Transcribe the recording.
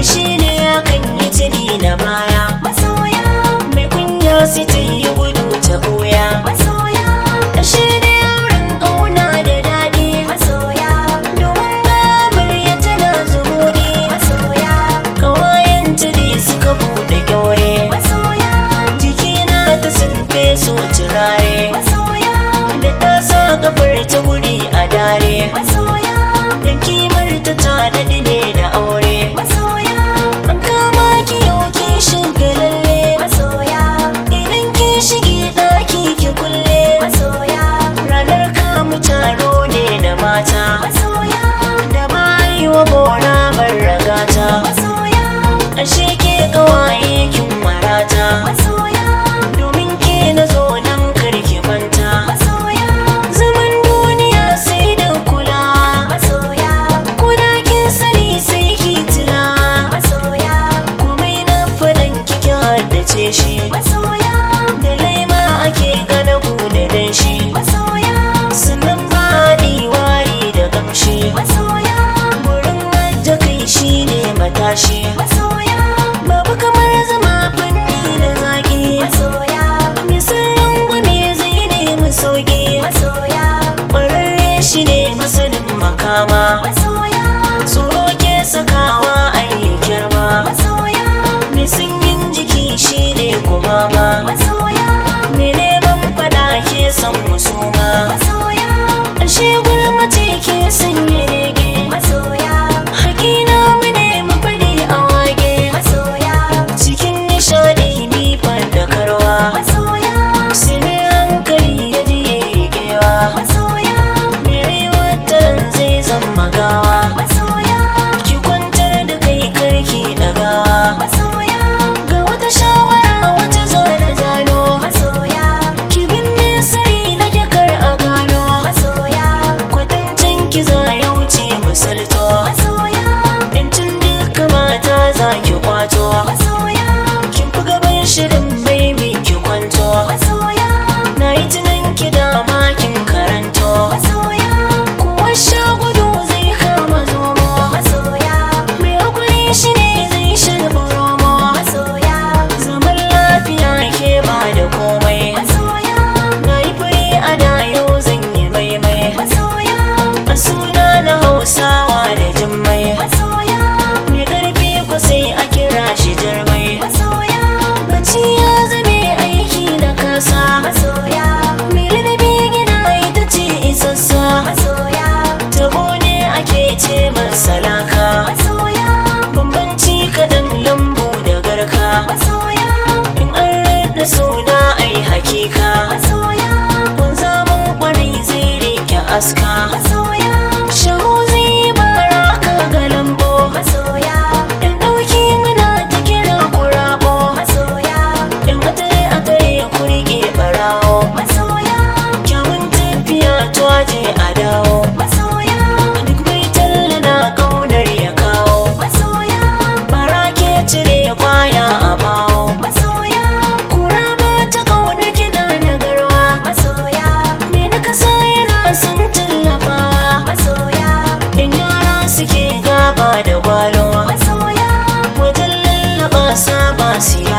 shi ne akan yi tuni na baya masoya mai kunya sai ta yi gudu ta boya masoya shi ne auren ƙauna da daɗi masoya domin gamar ya tana zumuri masoya kawayen tuni suka buɗe kyaure masoya jikina ta sun feso turare masoya da ta sa kafar ta guri a dare masoya da kimar ta ta daɗi ne da aure masoya an kama ki yau ki shiga lalle masoya idan ki shige ɗaki ki kulle masoya ranar kamu taro ne na mata masoya da bayi wa bora ragata masoya ashe ke kawaye kin marata masoya domin ke na zo nan karki manta masoya zaman duniya sai da kula masoya kuna kin sani sai ki tuna masoya komai na faɗan kike haddace shi masoya da laima ake gana da danshi masoya sannan ba wari da gamshi masoya wurin ajiye kai shine matashi masoya babu kamar zama fanni da zaki masoya mai sirrin gwame zai nemi sauki masoya ƙwararre shi ne masanin makama masoya tsoro ke sakawa a yi girma masoya mai sanyin jiki shi ne kumama masoya mai neman fada ke son musuma masoya ashe gulmace ke sanya rege masoya hakina mu ne mu faɗi a wage masoya cikin nishaɗi ni da karwa masoya sai mai hankali ya ji ya yi kewa masoya mai watan zai zama gawa masoya ki kwantar da kai karki ɗagawa masoya ga wata shawara wata zo na zano masoya ki binne sirri na jakar a gano masoya kwatancin ki za ya wuce misalto masoya yancin duka mata za ki kwato masoya kin fi gaban shirin baby ki kwanto masoya na yi tunan ki dama kin karanto masoya kuwa sha gudu zai kama zomo masoya mai hakuri shi ne zai shalba romo masoya zaman lafiya ke ba da komai masoya na yi fure a da yau zan yi maimai masoya a suna na hausawa da jimmai masoya mai karfi ku sai a kira shi jarmai masoya bacci ya zame aiki na kasa masoya mai ladabi gina ita ce isassa masoya tabo ne ake ce masa laka masoya bambanci kaɗan lambu da garka masoya in an rada suna ai hakika masoya kun zaman kwarai zai rike aska masoya shahu zai bara ka ga lambo masoya in ɗauki muna ta kira kurabo masoya in atare atare ku rike barawo masoya kyawun tafiya tuwaje a dawo masoya duk mai talla na ƙaunar ya kawo masoya bara ke cire kwaya a bawo masoya kura ba ta ƙaunar kiɗa na garwa masoya me na kasa yana son tallafawa masoya in yara suke gaba da gwalo masoya wajen lallaba saba su